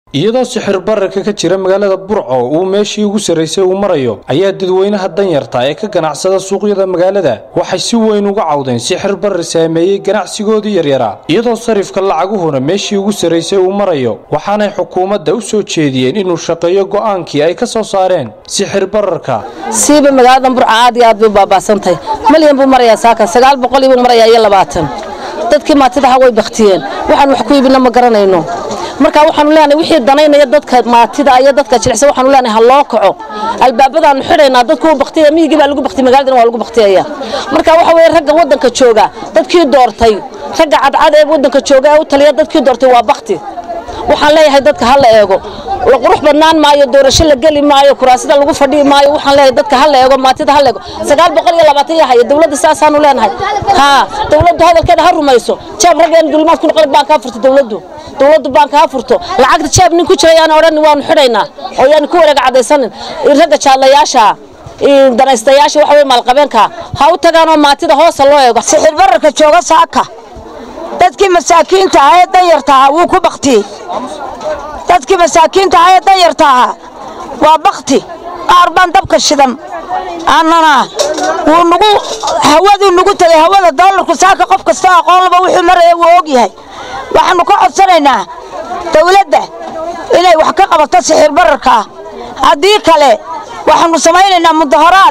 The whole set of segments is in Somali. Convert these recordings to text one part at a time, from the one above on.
iyadoo sixir bararka ka jira magaalada burco uu meeshii ugu sarraysay uu marayo ayaa dadweynaha danyarta ee ka ganacsada suuqyada magaalada waxay si weyn uga cawdeen sixir barar saameeyey ganacsigoodii yaryaraa iyadoo sarifka lacaguhuna meeshii ugu sarraysay uu marayo waxaanay xukuumadda u soo jeediyeen inuu shaqeeyo go'aankii ay ka soo saareen sixir bararka siiba magaaladan burca aad iyo aad bay u baabaasantahay malyan buu marayaa saaka sagaal boqol buu marayaa iyo labaatan dadkii maatidaha way baktiyeen waxaan wax ku iibina ma garanayno marka waxaanu leenahay wixii danaynaya dadka maatida iyo dadka jilicsan waxaanu leenahay ha loo kaco albaabadaanu xidhaynaa dadku uu baktiyaya miyigii baa lagu baktiyay magaaladana waa lagu baktiyaya marka waxa weeye ragga waddanka jooga dadkii doortay ragga cadcad ee waddanka jooga ee u taliya dadkii doortay waa bakti waxaan leeyahay dadka ha la eego la qurux badnaan maayo doorasho la geli maayo kuraasida lagu fadhiyi maayo waxaan leeyahay dadka ha la eego maatida ha la eego sagaal boqol iyo labaatan yaa haya dowladda saasaanu leenahay haa dowladdu hadalkeeda ha rumayso jeeb raggeena dulimaad ku noqon baan kaa furto dowladdu dowladdu baan kaa furto lacagta jeeb nin ku jira yaan odhan waanu xidhaynaa oo yaan ku wareega caddaysanin ragga jaadlayaasha danaystayaasha waxa weye maalqabeenka ha u tagaanoo maatida hoosa loo eego sixir bararka jooga saaka dadkii masaakiinta ahaa ee danyarta ahaa wuu ku baktiyey dadkii masaakiinta ahaa ee danyarta ahaa waa bakti qaar baan dabka shidan annana wuu nugu hawaduu nugu tegay hawada doolarku saaka qof kastoo aqoonlaba wuxuu maraya wuu og yahay waxaannu ka codsanaynaa dawladda inay wax ka qabato sixir bararkaa haddii kale waxaannu samaynaynaa mudaharaad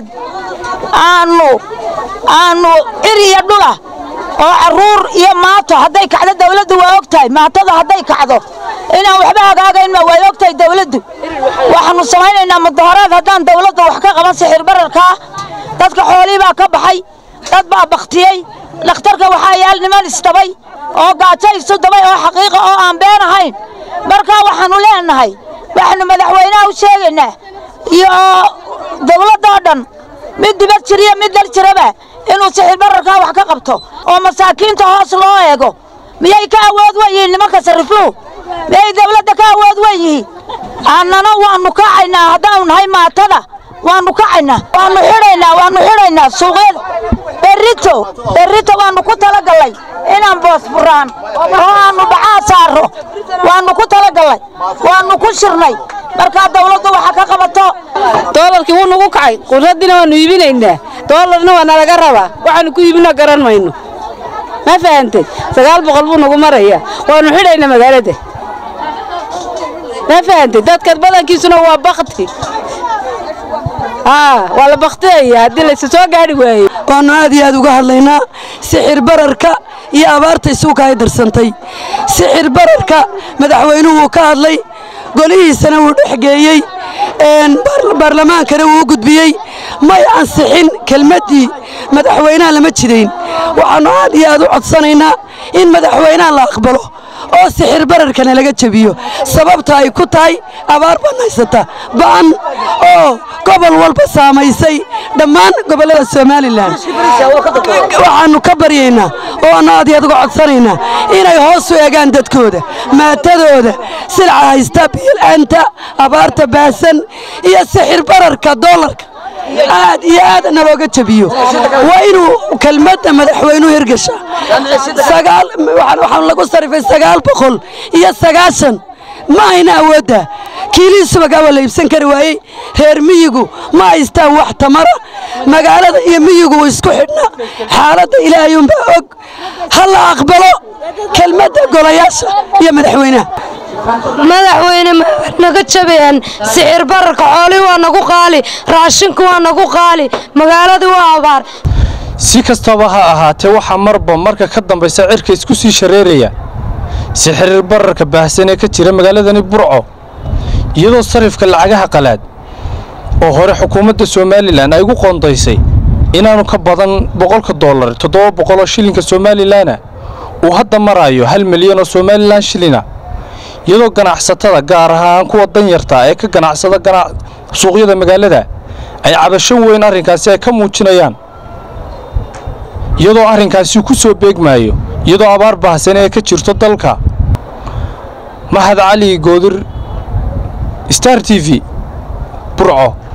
aannu aannu cir iyo dhula oo carruur iyo maato hadday kacdo dawladdu waa og tahay maatada hadday kacdo inaan waxba hagaagaynma way og tahay dawladdu waxaannu samaynaynaa mudaharaad haddaan dawladda wax ka qaban sixir bararkaa dadka xoolii baa ka baxay dad baa bakhtiyey dhakhtarka waxaa yaal niman isdabay oo gaajo isu dabay oo xaqiiqa oo aan been ahayn markaa waxaannu leenahay waxaannu madaxweynaha u sheegaynaa iyo dawladdoo dhan mid dibad jiriyo mid dal jiraba inuu sixir bararkaa wax ka qabto oo masaakiinta hoos loo eego miyay ka awood wen yihiin nimanka sarifluhu miyay dawladda ka awood wen yihiin annana waannu kacaynaa haddaanu nahay maatada waannu kacaynaa waannu xidhaynaa waannu xidhaynaa suuqyada berrito berrito waannu ku talagallay inaan boos furaan oo aannu dhacaa saarro waannu ku talagallay waannu ku shirnay markaa dawladdu waxa ka qabato doolarkii wuu nagu kacay qudraddina waannu iibinaynaa doolarna waa nalaga rabaa waxaannu ku iibina garan mayno ma fahantay sagaal boqol buu nagu marayaa waannu xidhaynaa magaalada ma fahantay dadka badankiisuna waa bakti waa la baktiyaya haddii laysa soo gaadhi waayo waannu aad iyo aad uga hadlaynaa sixir bararka iyo abaarta isuuka ay darsantay sixir bararka madaxweynuhu wuu ka hadlay golihiisana wuu dhexgeeyey baarlamaankana wuu u gudbiyey may ansixin kelmaddii madaxweynaha lama jidayn waxaannu aad iyo aad u codsanaynaa in madaxweynaha la aqbalo oo sixir bararkana laga jebiyo sababta ay ku tahay abaar baan haysata ba'an oo gobol walba saamaysay dhammaan gobollada somalilan waxaannu ka baryaynaa oo aannu aad iyo aad uga codsanaynaa inay hoos u eegaan dadkooda maatadooda silca haysta biil'aanta abaarta baasan iyo sixir bararka doolarka aad iyo aad nalooga jebiyo waa inuu kelmadda madaxweynuhu hirgasha waxaan lagu sarifay sagaal boqol iyo sagaashan ma ayna awoodda kiilihii subagaa waa la iibsan kari waayey reer miyigu ma haystaan wax tamara magaalada iyo miyigu wuu isku xidhnaa xaaladda ilaahayuunbaa og ha la aqbalo kelmadda golayaasha iyo madaxweynaha madaxweyne naga jabeen sixir bararka xoolii waa nagu qaali raashinku waa nagu qaali magaaladii waa abaar si kastaba ha ahaatee waxaa marba marka ka dambaysa cirka isku sii shareeraya sixir bararka baahsan ee ka jira magaaladani burco iyadoo sarifka lacagaha qalaad oo hore xukuumadda somalilan ay ugu qoondaysay inaanu ka badan boqolka dollar toddoba boqoloo shilinka somalilanna uu hadda maraayo hal milyan oo somalilan shilina iyadoo ganacsatada gaar ahaan kuwa danyarta ee ka ganacsada suuqyada magaalada ay cabasho weyn arrinkaasi ay ka muujinayaan iyadoo arrinkaasi ku soo beegmaayo iyadoo abaar baahsan ee ka jirto dalka mahad cali goodir star t v burco